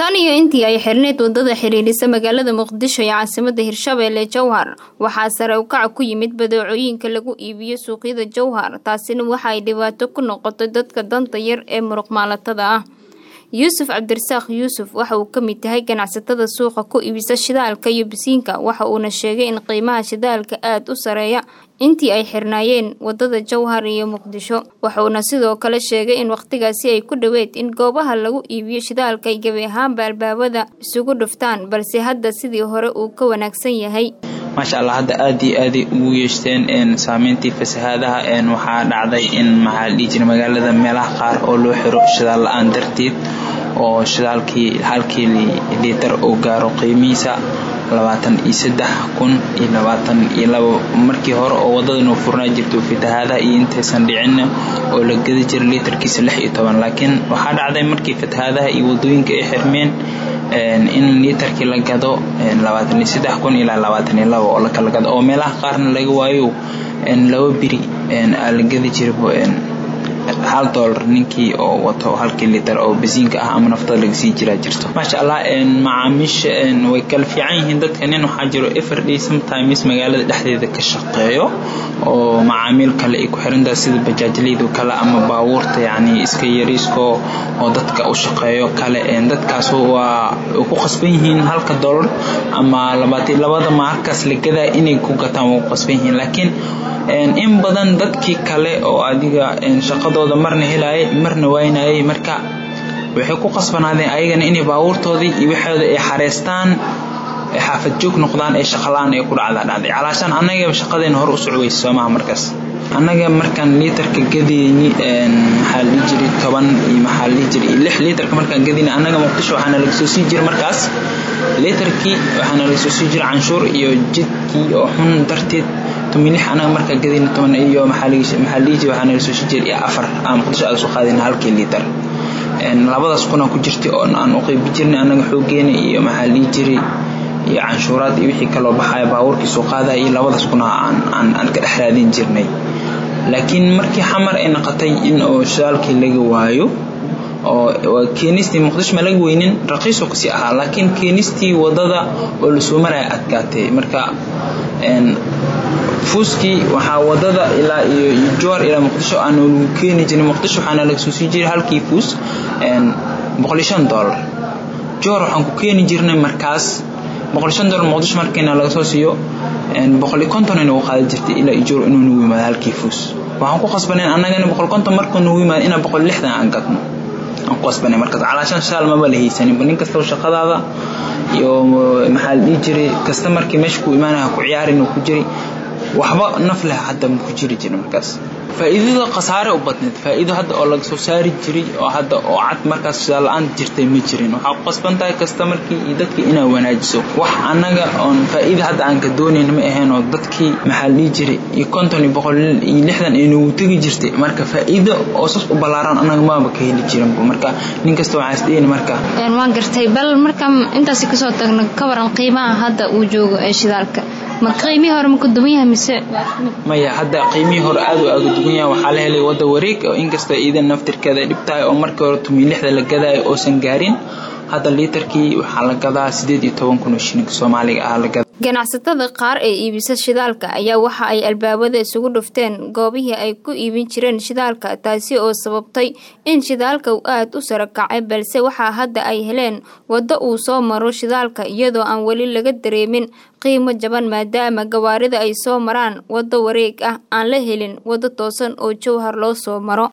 tan iyo intii ay xirneyd wadada xiriirisa magaalada muqdisho ee caasimada hirshabeelle jowhar waxaa sare u kaca ku yimid badeecooyinka lagu iibiyo suuqyada jowhar taasina waxa ay dhibaato ku noqotay dadka danta yar ee muruqmaalatada ah yuusuf cabdirasaaq yuusuf waxa uu ka mid yahay ganacsatada suuqa ku iibisa shidaalka iyo bisiinka waxa uuna sheegay in qiimaha shidaalka aada u sareeya intii ay xirnaayeen wadada jowhar iyo muqdisho wuxuuna sidoo kale sheegay in wakhtigaasi ay ku dhoweyd in goobaha lagu iibiyo shidaalka ay gebi ahaanba albaabada isugu dhuftaan balse hadda sidii hore uu ka wanaagsan yahay maasha allah hadda aada iyo aaday ugu yeeshteen saameyntii fasahaadaha waxaa dhacday in maxaa la dhihi jira magaalada meelaha qaar oo loo xiro shidaal la-aan darteed oo shidaalkii halkii liitar uu gaaro qiimihiisa labaatan iyo saddex kun iyo labaatan iyo labo markii hore oo wadadanu furnaa jirta fatahaadaha iyo intaysan dhicinna oo la gedi jira liitarkiisa lix iyo toban laakiin waxaa dhacday markii fatahaadaha iyo wadooyinka ay xirmeen in liitarkii la gado labaatan iyo saddex kun ilaa labaatan iyo labo oo lakala gado oo meelaha qaarna laga waayo laba biri aa la gedi jira hal doolar ninkii oo wato halkii litar oo basiinka ah ama naftada lagasii jiraa jirto maasha allah macaamiisha way kala fiican yihiin dadka nin waxaa jiro everday sometimes magaalada dhexdeeda ka shaqeeyo oo macaamiil kale ay ku xirantaha sida bajaajlaydu kale ama baabuurta yacni iska yariisko oo dadka u shaqeeyo kale dadkaas waa ku qasban yihiin halka doolar ama labaatan labada maalkaas la gadaa inay ku gataan waa ku qasban yihiin laakiin in badan dadkii kale oo adiga shaqadooda marna helaayay marna waynayay marka waxay ku qasbanaadeen ayagana inay baabuurtoodii iyo waxooda ay xareystaan xaafad joog noqdaan ee shaqalaan ay ku dhacdaa dhacday calaashaan annaga shaqadeena hore u socweysa soomaha markaas annaga markaan liitarka gadayni maxaa la dhihi jiray toban iyo maxaa la dhihi jiray iyo lix liitarka markaan gadayni annaga muqdisho waxaana laga soo sii jiray markaas liitarkii waxaana laga soo sii jiray canshuur iyo jidkii oo xun darteed toban lix anaga markaa gadayna toban iyo maxaa la dhihi jiray waxaana laga soo sii jiray iyo afar aan muqdisho aga soo qaadayna halkii liitar labadaas kuna ku jirtay oo aan u qeybi jirnay annaga xoogeena iyo maxaa la dhihi jiray iyo canshuuraad iyo wixii kaloo baxaya baabuurkii soo qaadaya iyo labadaas kuna aan aan ka dhex raadin jirnay laakiin markii xamar ay noqotay in oo shidaalkii laga waayo oo keenistii muqdisho ma laga weynin raqiisoo kasii ahaa laakiin keenistii wadada oo lasoo maraya adkaatay marka fuuskii waxaa wadada ilaa iyo jowar ilaa muqdisho aan lagu keeni jirin muqdisho waxaana laga soo sii jiray halkii fuus boqol iyo shan doolar jowar waxaan ku keeni jirnay markaas boqol iyo shan doolar muqdisho markiina laga soo siiyo boqol iyo konton ay nagu qaadi jirtay ilaa iyo jowar inuu nagu yimaado halkii fuus waxaan ku qasbaneen annagana boqol konton markuu nagu yimaado inaa boqol lixdan aan gadno aan ku qasbanay markaas calaashan shaal maba la haysaninba nin kastaba shaqadaada iyo maxaa la dhihi jiray kasta markii meesha ku imaanaya ku ciyaarin uu ku jiray waxba naf leh hadda ma ku jiri jirin markaas faa'iidada khasaare u badneed faa'iido hadda oo laga soo saari jiray oo hadda oo cad markaas shidaal la-aan jirtay ma jirin waxaa ku qasban tahay kasta markii iyo dadkii inaa wanaajiso wax annaga oon faa'iida hadda aan ka doonayn ma ahayn oo dadkii maxaa la dhihi jiray iyo konton iyo boqol iyo lixdan ay noogu tegi jirtay marka faa'iido oo sas u ballaaran annaga maaba ka heli jirinba marka nin kasta waxaa isdhehayni marka waan gartay bal marka intaasi kasoo tagno ka waran qiimaha hadda uu joogo ee shidaalka ma qiimihii hore ma ku duwan yahay mise maya hadda qiimihii hore aad u aaga duwan yahay waxaa la helay wadda wareeg oo inkastoo iidan naftirkeeda ay dhib tahay oo markii hore tumiy lixda la gadaayo oosan gaarin hadda liitarkii waxaa la gadaa sideed iyo toban kun oo shilinka soomaaliga ah la gadaa ganacsatada qaar ee iibisa shidaalka ayaa waxa ay albaabada isugu dhufteen goobihii ay ku iibin jireen shidaalka taasi oo sababtay in shidaalka uu aada u saro kacay balse waxaa hadda ay heleen waddo uu soo maro shidaalka iyadoo aan weli laga dareemin qiimo jaban maadaama gawaarida ay soo maraan waddo wareeg ah aan la helin waddo toosan oo jowhar loo soo maro